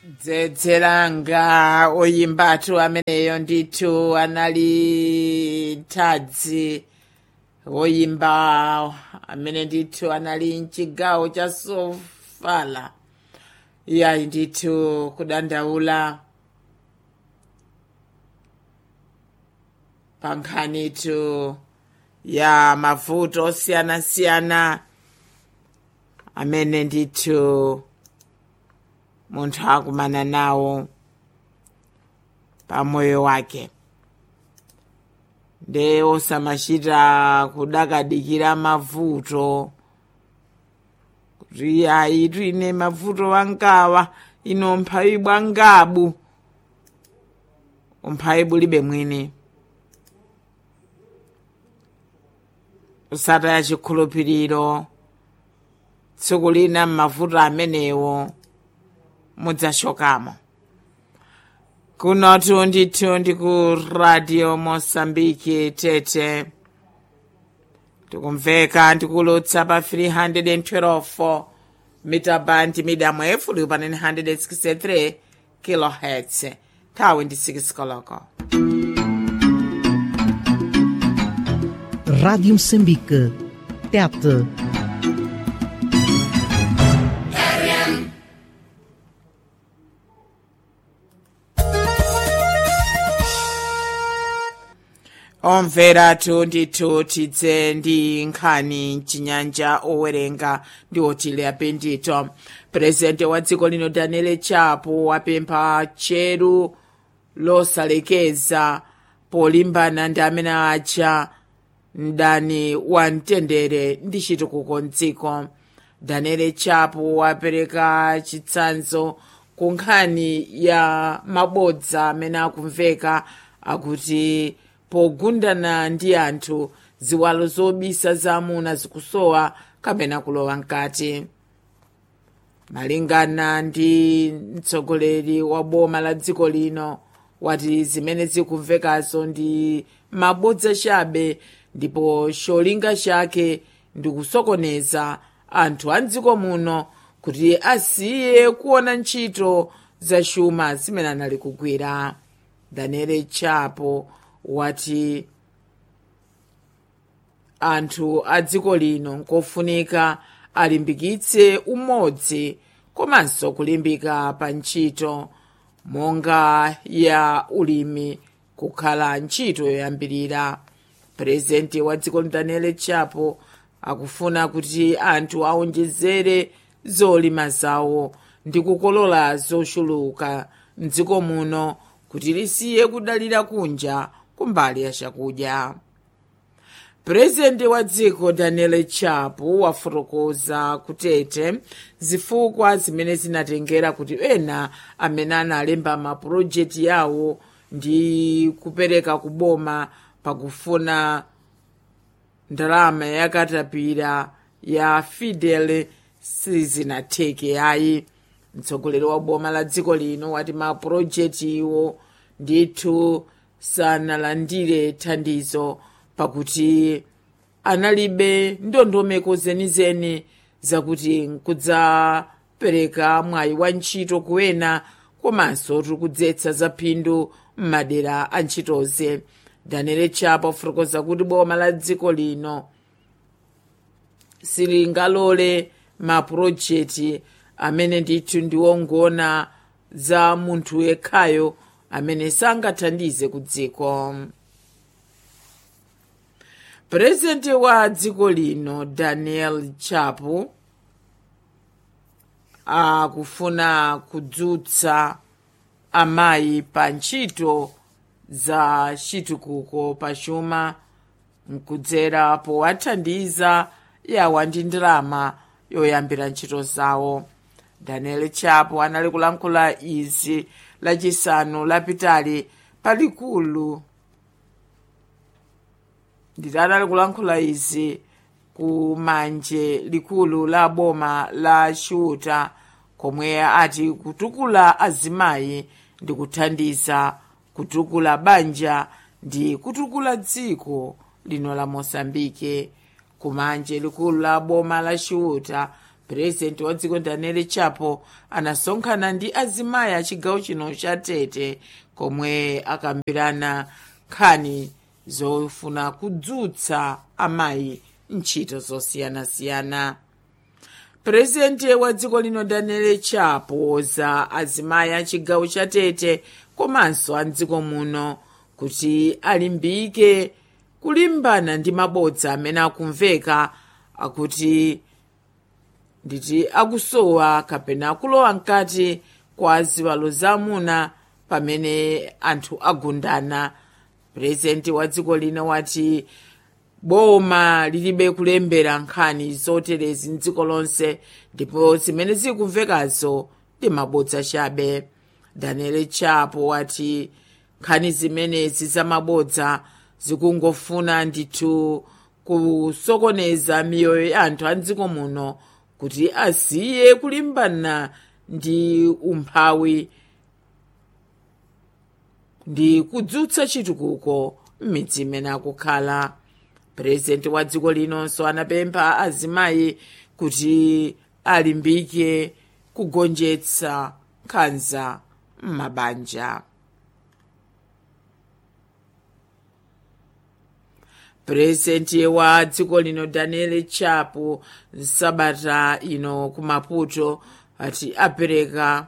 dzedzeranga oyimbatu ameneyo ndithu anali tadzi woyimba amene ndithu anali mchigawo cha sofala iyayi ndithu kudandaula pa nkhanitu ya mavuto osiyanasiyana amene ndithu munthu akumana nawo pa moyo wake nde osamachita kudakadikira mavuto kuti ayi twine mavuto wangawa ino mphawi bwangabu umphawi bulibe mwini usataya chikhulupiriro tsiku lina m'mavuto amenewo mudzashokamo kunotu ndithu ndi ku radio mosambiki tete tikumveka ndikulutsa pa 312 mita band medium wave uli pa 963 kilohertz nthawi ndi 6 koloko Rádio Moçambique. Tete. omveratu ndithu tidze ndi nkhani mchinyanja owerenga ndi otile apindito purezidenti wa dziko lino daniel chapo wapempha tcheru losalekeza polimbana ndi amene aja mdani wa mtendere ndi chitukuko mdziko daniel chapo wapereka chitsanzo ku nkhani ya mabodza amene akumveka akuti pogundana ndi anthu ziwalo zobisa za amuna zikusowa kapena kulowa mkati malingana ndi mtsogoleri wa boma la dziko lino wati zimene zikumvekazo ndi mabodza chabe ndipo cholinga chake ndi kusokoneza anthu a mdziko muno kuti asiye kuona ntchito za chuma zimene anali kugwira daniel chapo wati anthu a dziko lino nkofunika alimbikitse umodzi komanso kulimbika pa ntchito monga ya ulimi kukhala ntchito yoyambirira purezidenti wa dziko daniel chapo akufuna kuti anthu aonjezere zolima zawo ndi kukolola zochuluka mdziko muno kuti lisiye kudalira kunja kumbali ya chakudya purezidenti wa dziko daniel chapo wafotokoza kutete zifukwa zimene zinatengera kuti ena amene analemba mapulojekiti yawo ndi kupereka kuboma pakufuna ndalama yakatapira ya fidel sizinatheke ayi mtsogoleri wa boma la dziko lino wati mapulojekiti iwo ndithu sanalandire thandizo pakuti analibe ndondomeko zenizeni zakuti nkudzapereka mwayi wa ntchito kuwena komanso tikudzetsa za phindu m'madera a ntchitoze daniel chapo afotokoza kuti boma la dziko lino silingalole mapulojekiti amene ndithu ndiwongona za munthu yekhayo amene sangathandize ku dziko purezidenti wa dziko lino daniel chapo akufuna kudzutsa amayi pa ntchito za chitukuko pa chuma nkudzera powathandiza yawa ndi ndalama yoyambira ntchito zawo daniel chapo anali kulankhula izi lachisanu lapitali palikulu nditi anali kulankhula izi ku manje likulu la boma la chiuta komwe ati kutukula azimayi ndi kuthandiza kutukula banja ndi kutukula dziko lino la mosambike kumanje likulu la boma la chiuta purezidenti wa dziko daniel chapo anasonkhana ndi azimayi a chigawo chino cha tete komwe akambirana nkhani zofuna kudzutsa amayi ntchito zosiyanasiyana purezidenti wa dziko lino daniel chapo za azimayi a chigawo cha tete komanso a mdziko muno kuti alimbike kulimbana ndi mabodza amene akumveka akuti nditi akusowa kapena akulowa mkati kwa ziwalo zamuna pamene anthu agundana purezidenti wa dziko lino wati boma lilibe kulembera nkhani zoterezi mdziko lonse ndipo zimene zikumvekazo ndi mabodza chabe daniel chapo wati nkhani zimenezi zamabodza zikungofuna ndithu kusokoneza miyoyo ya anthu a mdziko muno kuti asiye kulimbana ndi umphawi ndi kudzutsa chitukuko m'midzi imene akukhala purezidenti wa dziko linonso anapempha azimayi kuti alimbike kugonjetsa nkhanza m'mabanja purezidenti wa dziko lino daniel chapo sabata ino ku maputo ati apereka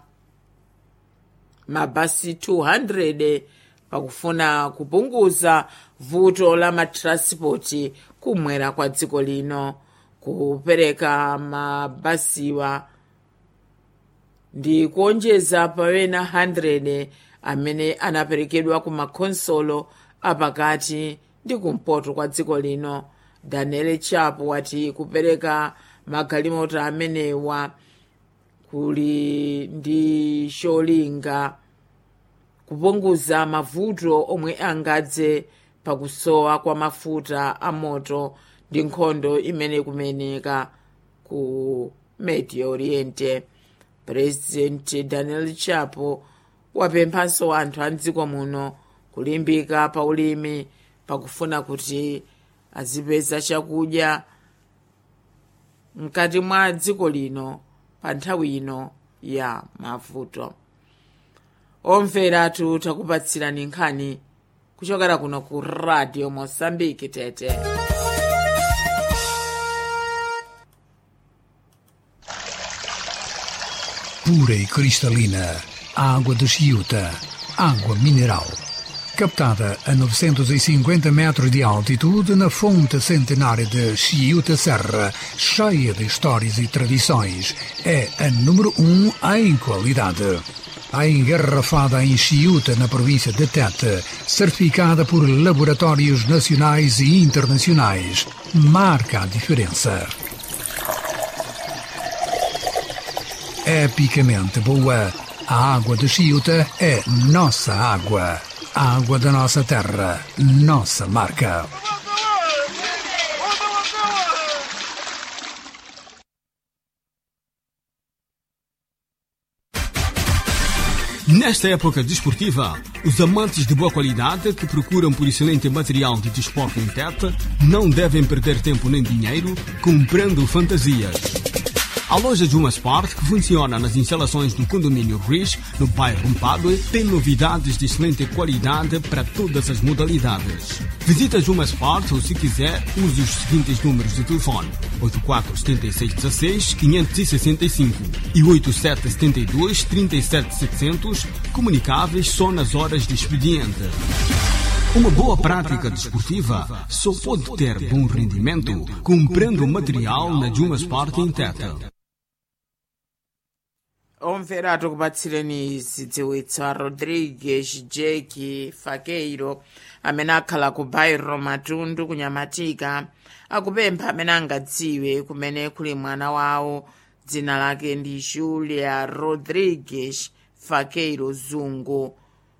mabasi 200 pakufuna kupunguza vuto la matranspoti kumwera kwa dziko lino kupereka mabasiwa ndi kuonjeza pawena 100 amene anaperekedwa ku makhonsolo apakati ndi kumpoto kwa dziko lino daniel chapo wati kupereka magalimoto amenewa kuli ndi cholinga kupunguza mavuto omwe angadze pakusowa kwa mafuta a moto ndi nkhondo imene kumeneka ku medio oriente president daniel chapo wapemphanso anthu a mdziko muno kulimbika pa ulimi pakufuna kuti azipeza chakudya mkati mwa dziko lino pa nthawi ino ya mavuto omveratu takupatsirani nkhani kuchokera kuno ku radio mosambiki tete pura e cristalina, água de Chiuta, água mineral. Captada a 950 metros de altitude na fonte centenária de Chiuta Serra, cheia de histórias e tradições, é a número um em qualidade. A engarrafada em Chiuta, na província de Tete, certificada por laboratórios nacionais e internacionais, marca a diferença. epicamente boa. A água de Chiuta é nossa água. A água da nossa terra, nossa marca. Nesta época desportiva, os amantes de boa qualidade que procuram por excelente material de desporto em Tete não devem perder tempo nem dinheiro comprando fantasias. A loja Juma Sport, que funciona nas instalações do condomínio Riz, no bairro Mpadue, tem novidades de excelente qualidade para todas as modalidades. Visita Juma Sport ou, se quiser, use os seguintes números de telefone: 847616-565 e 8772-37700, comunicáveis só nas horas de expediente. Uma boa prática desportiva só pode ter bom rendimento comprando material na Juma Sport em Tete. omvera tikupatsireni zidziwitso a rodrigues jeki fakeiro amene akhala ku bairo matundu kunyamatika akupempha amene angadziwe kumene kuli mwana wawo dzina lake ndi julia rodrigues fakeiro zungu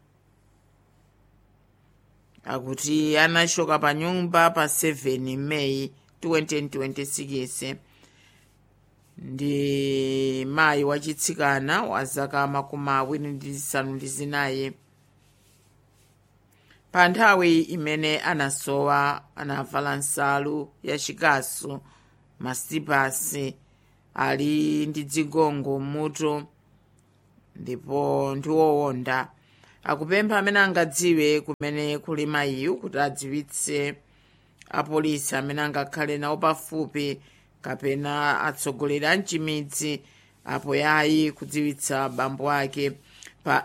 akuti anachoka pa nyumba pa 7 meyi 2026 ndi mayi wachitsikana wa zaka makumi awiri ndi zisanu ndi zinayi pa nthawi imene anasowa anavala nsalu yachikasu masipasi ali ndi dzigongo mutu ndipo ndi wowonda akupempha amene angadziwe kumene kuli mayiyu kuti adziwitse apolisi amene angakhale nawo pafupi kapena atsogoleri a mchimidzi apo yayi kudziwitsa bambo ake pa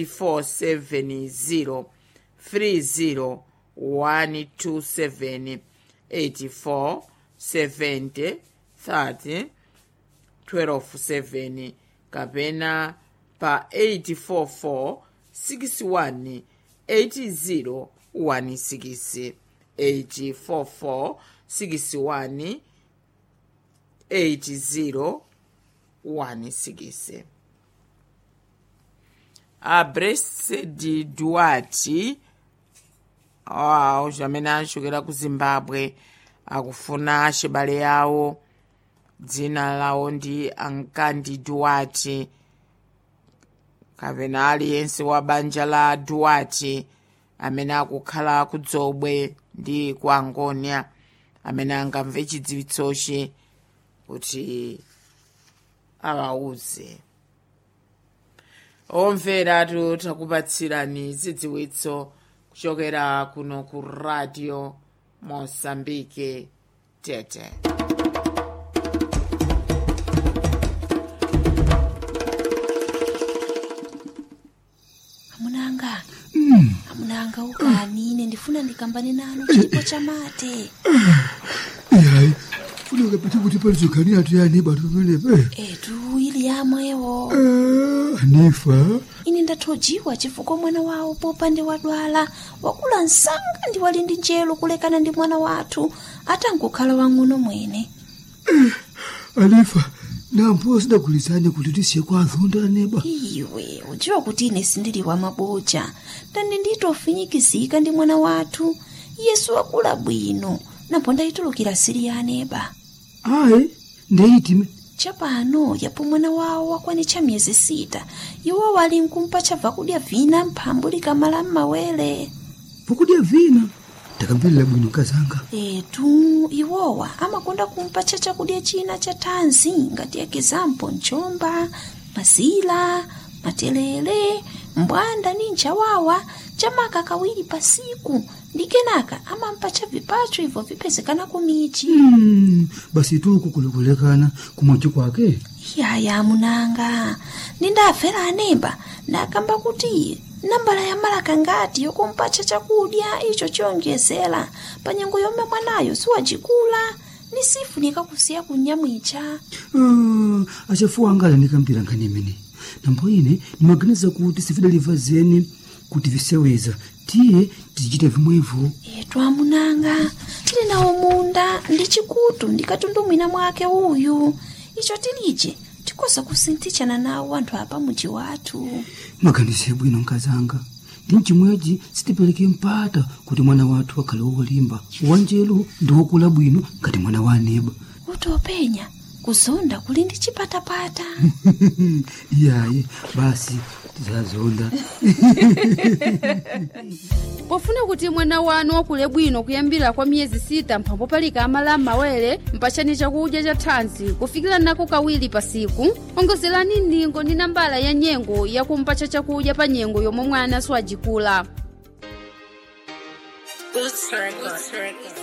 8470 30 127 84 70 30 127 kapena pa 844 61 80 16 844 61 80 16 a blessed duarte awo amene achokera ku zimbabwe akufuna achibale yawo dzina lawo ndi ankandi duarte kapena aliyense wa banja la duarte amene akukhala ku dzobwe ndi ku angonia amene angamve chidziwitsochi kuti awauze omvera takupatsirani zidziwitso kuchokera kuno ku radio mosambike tete amunanga amunanga ukani ine ndifuna ndikambane nanu chipo cha mate yayi funeka pete kuti palizogani atu yani batu pamenepe etu ili yamwewo anifa ine ndathojiwa chifukwa mwana wawo popande wadwala wakula msanga ndi wali ndi njelo kulekana ndi mwana wathu atangokhala wang'ono mwene anifa nampo sidagulizane kuti tisiye kwa azonda aneba iwe udziwa kuti ine sindili wa maboja ndandi nditofinyikizika ndi mwana wathu yesu wakula bwino napo ndayitulukira siri ya aneba ayi ndeyitime chapano yapo mwana wawo wakwanitcha miyezi sita iwo wali nkumpa chabva kudya vina mphambu likamala m'mawere pokudya vina ndakambirira bwino kazanga etu iwowa amakonda kumpatcha chakudya china cha thanzi ngati ekizampo mchomba mazila matelele mbwanda ni nchawawa chamaka kawiri pasiku ndi kenaka amampatcha vipacho ibvo vipezekana kumichi Mm, basi tuku kulekulekana kumwachi kwake yaya munanga nindafera anemba ndakamba kuti nambala ya malaka ngati yokumpatcha chakudya icho chiyonjezera pa nyengo yomwe mwanayo siwacikula ni sifunika kusiya kunyamwicha Ah, achafuwa angala ndikambira nkhani imene nambo ine ndimaganiza kuti sifidaliva zeni kuti viseweza tiye tizichita vimwevo etu amunanga tili nawo munda ndi chikutu ndikatundumwina mwake uyu icho tilije tikoza kusinthichana nawo anthu apa muji wathu maganize bwino nkazanga ndi mchimwechi sitipereke mpata kuti mwana wathu akhale wolimba wanjelu ndi wokula bwino ngati mwana wa aneba kuti openya kuzonda kuli ndi chipatapata iyayi basi tizazonda pofuna kuti mwana wanu wakule bwino kuyambira kwa miyezi sita mphambo palika amala m'mawere mpachani chakudya cha thanzi kufikira nako kawiri pasiku ongozerani ndingo ndi nambala ya nyengo yakumpacha chakudya pa nyengo yomwe mwana siwajikula Boots Records.